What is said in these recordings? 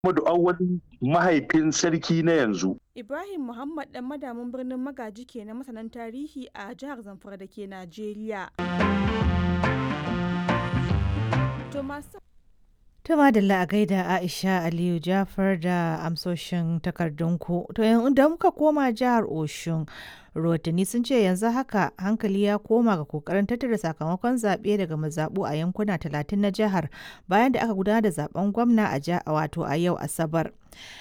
Muhammadu Awwal mahaifin sarki na yanzu. Ibrahim Muhammad dan madamin birnin Magaji ke na masanan tarihi a jihar Zamfara da ke Najeriya. To masu Ta madalla a gaida Aisha Aliyu Jafar da amsoshin takardunku. To da muka koma jihar Oshun, rahotanni sun ce yanzu haka hankali ya koma ga kokarin tattara sakamakon zaɓe daga mazaɓu a yankuna 30 na jihar bayan da aka gudanar da zaben gwamna a wato a yau Asabar.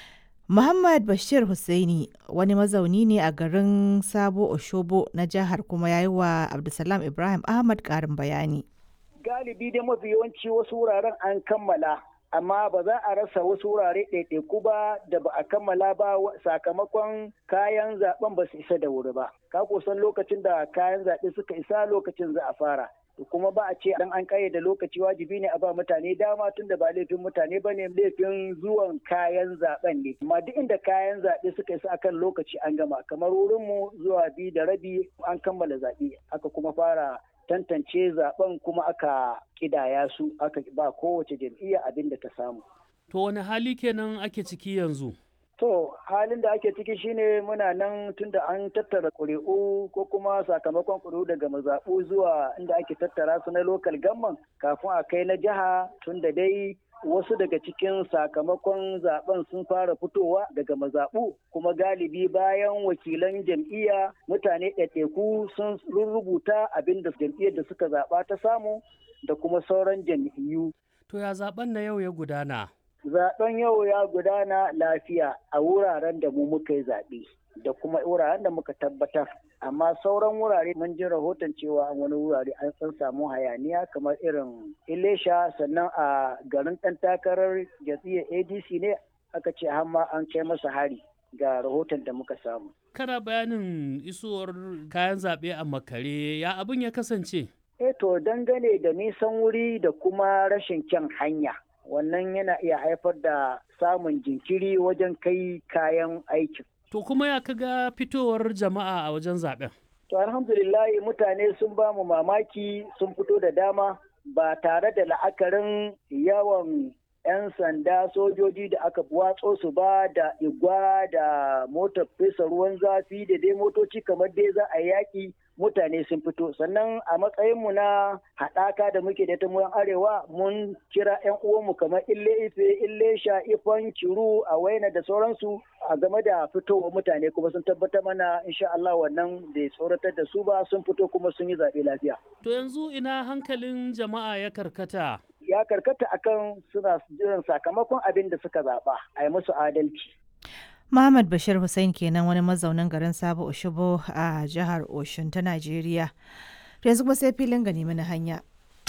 Muhammad Bashir Hussaini wani mazauni ne a garin Sabo Oshobo na jihar kuma ya yi wa Abdulsalam Ibrahim Ahmad ƙarin bayani. galibi dai mafi yawanci wasu wuraren an kammala amma ba za a rasa wasu wurare ɗaiɗaiku ba da ba a kammala ba sakamakon kayan zaben ba su isa da wuri ba ka kusan lokacin da kayan zaɓe suka isa lokacin za a fara kuma ba a ce dan an da lokaci wajibi ne a ba mutane dama tun da ba laifin mutane ba ne laifin zuwan kayan zaben ne amma duk inda kayan zaɓe suka isa akan lokaci an gama kamar wurinmu zuwa biyu da rabi an kammala zaɓe aka kuma fara tantance zaben kuma aka kidaya su aka ba kowace jam'iyya abin da ta samu. To wani hali kenan ake ciki yanzu? To halin da ake ciki shine muna nan tunda an tattara ƙuri'u ko kuma sakamakon ƙuri'u daga mazaɓu zuwa inda ake tattara su na lokal gamman kafin a kai na jiha tunda dai wasu daga cikin sakamakon zaben sun fara fitowa daga mazaɓu kuma galibi bayan wakilan jam'iyya mutane ɗaiɗaiku sun rubuta abin da jam'iyyar da suka zaɓa ta samu da kuma sauran jam'iyyu. To ya zaben na yau ya gudana? Zaben yau ya gudana lafiya a wuraren da mu muka yi zaɓe da kuma wuraren da muka tabbatar. Amma sauran wurare mun ji rahoton cewa wani wurare an san samu hayaniya kamar irin Ilesha sannan a garin ɗan takarar jam'iyyar ADC ne aka ce hamma an kai masa hari ga rahoton da muka samu. Kana bayanin isowar kayan zaɓe a makare ya abin ya kasance? Eh to dangane da nisan wuri da kuma rashin kyan hanya. wannan yana iya haifar da samun jinkiri wajen kai kayan aikin. To kuma ya kaga fitowar jama'a a wajen zaben? To alhamdulillah mutane sun ba mu mamaki sun fito da dama ba tare da la'akarin yawan 'yan sanda sojoji da aka watso su ba da igwa da motar fesa ruwan zafi da dai motoci kamar dai za a yaƙi mutane sun fito sannan a matsayinmu na haɗaka da muke da ta arewa mun kira 'yan uwanmu kamar ille ife ille sha ifan kiru a waina da sauransu a game da fitowar mutane kuma sun tabbatar mana insha Allah wannan bai tsoratar da su ba sun fito kuma sun yi zaɓe lafiya. To yanzu ina hankalin jama'a ya karkata? Ya karkata akan suna jiran sakamakon abin da suka zaɓa a yi musu adalci. Muhammad Bashir Hussein kenan wani mazaunin garin Sabo Oshobo a jihar Oshun ta Najeriya. To yanzu kuma sai filin gani mana hanya.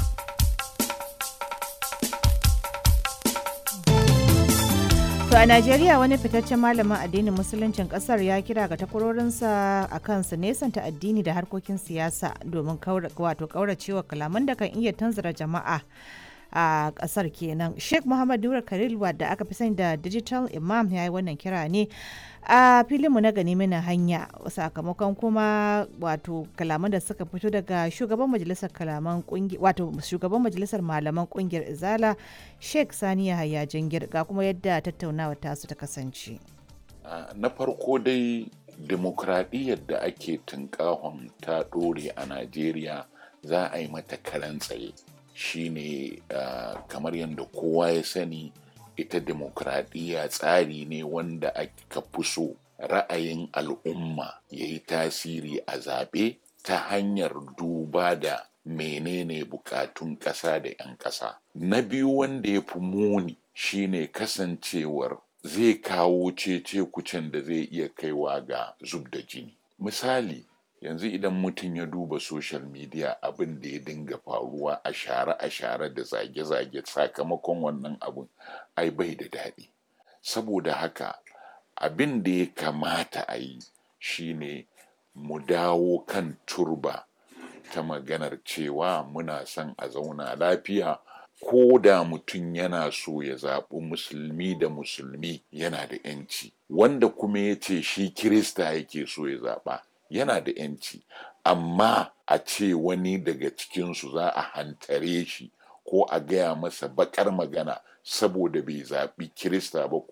To a Najeriya wani fitaccen malamin addinin musuluncin kasar ya kira ga takwarorinsa a kan su nesanta addini da harkokin siyasa domin wato kauracewa kalaman da kan iya tanzara jama'a. a kasar kenan sheikh muhammad nura khalil wadda aka fi sani da digital imam ya yi wannan kira ne a filinmu na gani mana hanya sakamakon kuma wato kalaman da suka fito daga shugaban majalisar kalaman wato shugaban majalisar malaman kungiyar izala sheikh sani yahaya jingir ga kuma yadda tattaunawa tasu ta kasance na farko dai demokradiyyar da ake tunkahon ta ɗore a najeriya za a yi mata karan tsaye shine uh, kamar yadda kowa ya sani ita demokradiyya tsari ne wanda aka fi so ra'ayin al'umma ya yi tasiri a zaɓe ta hanyar duba da menene bukatun ƙasa da 'yan ƙasa na biyu wanda ya fi muni shine kasancewar zai kawo cece kucin da zai iya kaiwa ga zub da jini misali yanzu idan mutum ya duba social media abin da ya dinga faruwa a share a share da zage-zage sakamakon wannan abin ai bai da daɗi saboda haka abin da ya kamata a yi shine mu dawo kan turba ta maganar cewa muna son a zauna lafiya ko da mutum yana so ya zaɓi musulmi da musulmi yana da 'yanci wanda kuma ya ce shi kirista yake so ya zaɓa yana da yanci amma a ce wani daga cikinsu za a hantare shi ko a gaya masa bakar magana saboda bai zaɓi kirista ba